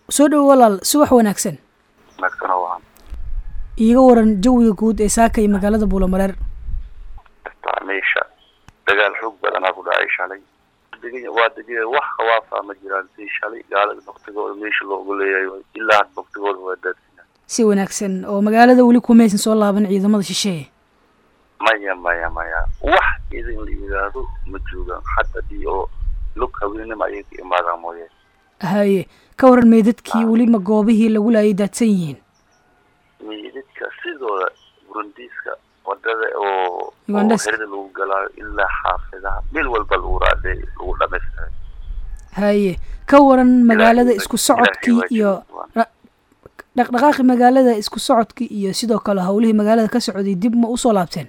soo dhowo walaal subax wanaagsan wanaagsan oo wacan iiga waran jawiga guud ee saaka iyo magaalada buulamareer taa meesha dagaal xoog badanaa ku dhacay shalay deg waa deg wax khawaafa ma jiraan si shalay gaalada baktigooda meesha loogu leeyahay ilaa had baktigooda waa daadsiina si wanaagsan oo magaalada weli kumaysan soo laaban ciidamada shisheeye maya maya maya wax idin la yidhaahdo ma joogaan hadda dii oo lug haweenima ayay ka imaadaan mooye haye ka waran meydadkii weli ma goobihii lagu laayay daadsan yihiin meydadka sidooda burundiiska wadada oo Ugandhas. herida lagu galaayo ilaa xaafidaha meel walba lagu raade lagu dhamaystiray haye ka waran magaalada Ilaahay isku waa- socodkii Ilaahay waa iyo joogaan. ra- dhaqdhaqaaqi magaalada isku socodkii iyo sidoo kale howlihii magaalada ka socday dib ma usoo laabteen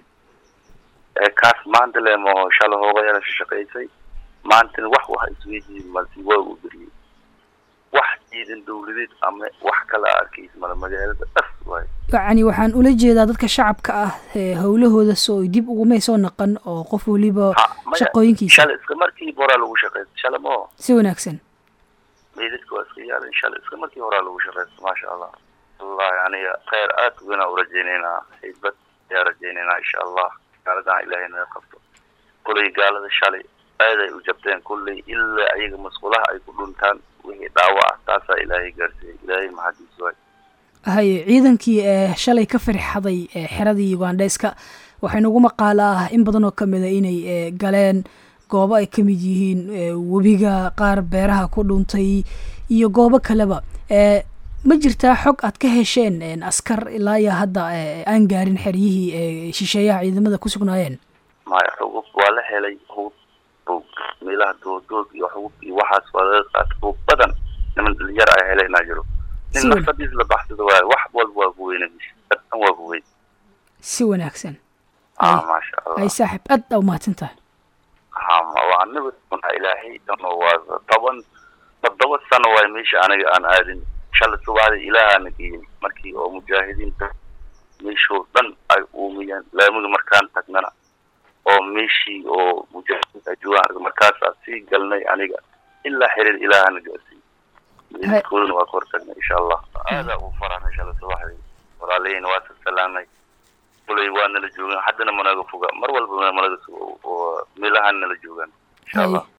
ee kaas maanta leemo shala hoogayaala shaqaysay maantana wax waxa isweydiin malti waa uu beriyey wax ciidan dawladeed ama wax kala arkays mala magaalada dhas waayo yacni waxaan ula jeedaa dadka shacabka ah ee howlahooda soo dib ugumay soo naqan oo qof weliba Ha, maya, shaqooyinkiisa shala iska markii horaa lagu shaqaysta shala mo si wanaagsan meydadka waa iska yaalan shala iska markii horaa lagu shaqaysta maasha allah wallahi aniga khayr aad weynaa u rajaynaynaa haybad ayaa rajaynaynaa insha allah gaaladan ilaahay naga qabto kolay gaalada shalay aad ay u jabteen kulley ilaa ayaga masqulaha ay ku dhuntaan wixii dhaawac ah taasaa ilaahay gaarsiiyey ilaahay maxadiis waay haye ciidankii ee shalay ka firxaday ee xeradii ugandheska waxaa inagu maqaalo ah in badan oo kamid a inay ee, galeen goobo ay ka mid yihiin ee, webiga qaar beeraha ku dhuntay iyo goobo kaleba ee, ma jirtaa xog aad ka hesheen een, askar ilaa iyo hadda ee, aan gaarin xeryihii ee shisheeyaha ciidamada ku sugnaayeen maya xugub waa la helay hub hub meelaha dooddood iyo xugub iyo waxaas waa laga qaatay hub badan niman dhalinyar ay helaynaa jiro Si nin wan- nafsadiis la baxsado waayo wax walba waa kuweyna dhan waa kuweyn si wanaagsan ah Ay- maasha ay allah saaxiib aad aa umahadsan tahay hama waa anaga unaa ilaahay dhanoo waa toban toddoba sano waay meesha aniga aan aadin shalay subaxdii ilaahana geeyey markii oo mujaahidiinta meeshoo dhan ay uumiyeen laamiga markaan tagnana oo meeshii oo mujaahidiinta ay joogaan arga markaasaa sii galnay aniga ilaa xiriir ilaahana gaarsiiyey meedkoodana waa ka hortagnay insha allah aadaa u faraxnay shalay subaxdii walaalahayna waa salaamay kulay waa nala joogaan haddana managa foga mar walba managa sugo oo meelahaan nala joogaan insha haye allah